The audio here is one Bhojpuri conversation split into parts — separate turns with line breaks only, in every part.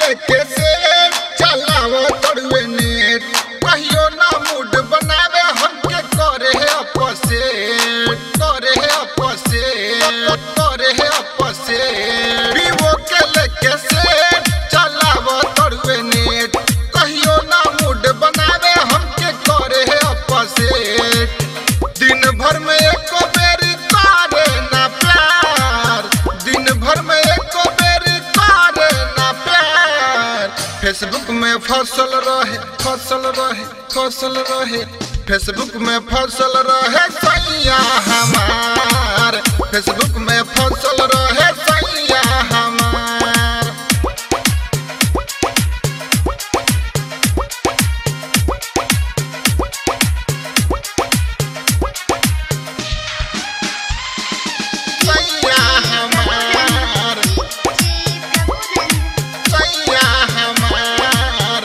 लेके से चलाव तड़ुए नेट कहियो ना मूड बनावे हमके करे है अपसे करे है अपसे करे है अपसे वीवो के लेके से चलाव तड़ुए नेट कहियो ना मूड बनावे हमके करे है अपसे दिन भर में एको बेरी करे ना प्यार दिन भर में एको बेरी करे ना प्यार फेसबुक में फसल रहे फसल रहे फसल रहे फेसबुक में फसल रहे सैया हमार फेसबुक में फसल रहे सैया हमार सैया हमार सैया हमार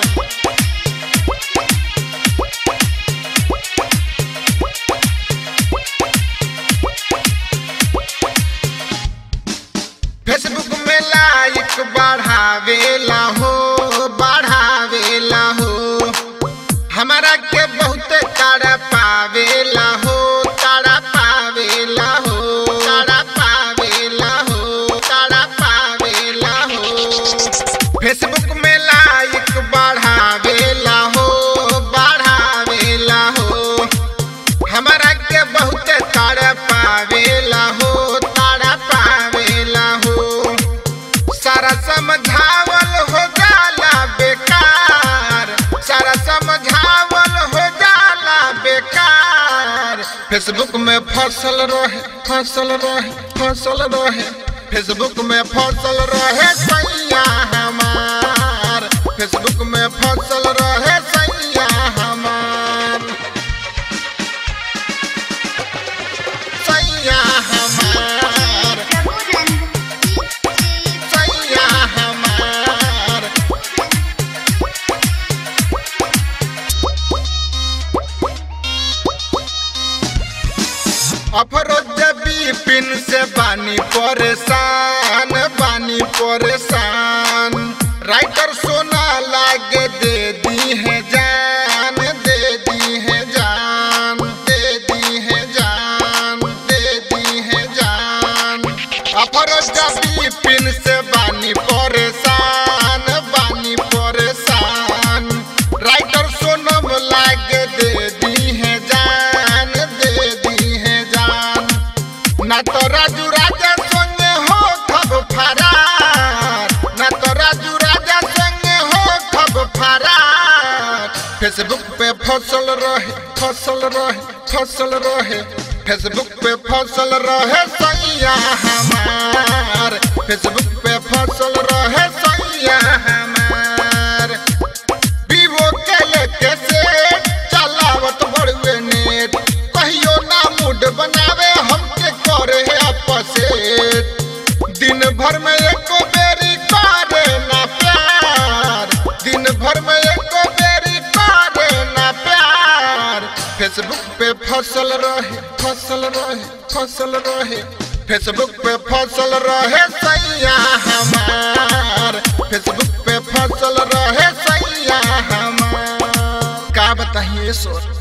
फेसबुक में लाइक बढ़ावेला हो बढ़ावेला हो हमारा के बहुत तारा पावेला हो तारा पावेला हो तारा पावेला हो तारा पावेला हो फेसबुक में लाइक बढ़ावेला हो बढ़ावेला हो हमारा के बहुत तारा पावेला हो तारा पावेला हो सारा समझावल हो जाला बेकार सारा समझावल हो जाला बेकार फेसबुक में फसल रहे फसल रहे फसल रहे फेसबुक में फसल रहे सैया हमार फेसबुक में फसल रहे सैया हमार सैया हमार सैया हमार अफरोज बिपिन से बानी परेशान बानी परेशान राइटर सोना लागे दे दी है जान दे दी है जान दे दी है जान दे दी है जान अफरोज बिपिन से बानी परेशान बानी परेशान राइटर सोनम लागे दे दी है जान दे दी है जान ना तो राजू राजा संगे हो खब फरार ना तो राजू राजा संगे हो खब फरार फेसबुक पे फसल रहे फसल रहे फसल रहे फेसबुक पे फसल रहे सैया हमार फेसबुक पे फसल रहे सैया हमार वीवो के लेके से चलावत बड़ुए नेट कहियो ना मूड बनावे हमके करे है अपसे दिन भर में एको बेरी करे ना प्यार दिन भर में एको बेरी करे ना प्यार फेसबुक पे फसल रहे फसल रहे फसल रहे फेसबुक पे फसल रहे सैया हमार फेसबुक पे फसल रहे सैया हमार का बताइए सर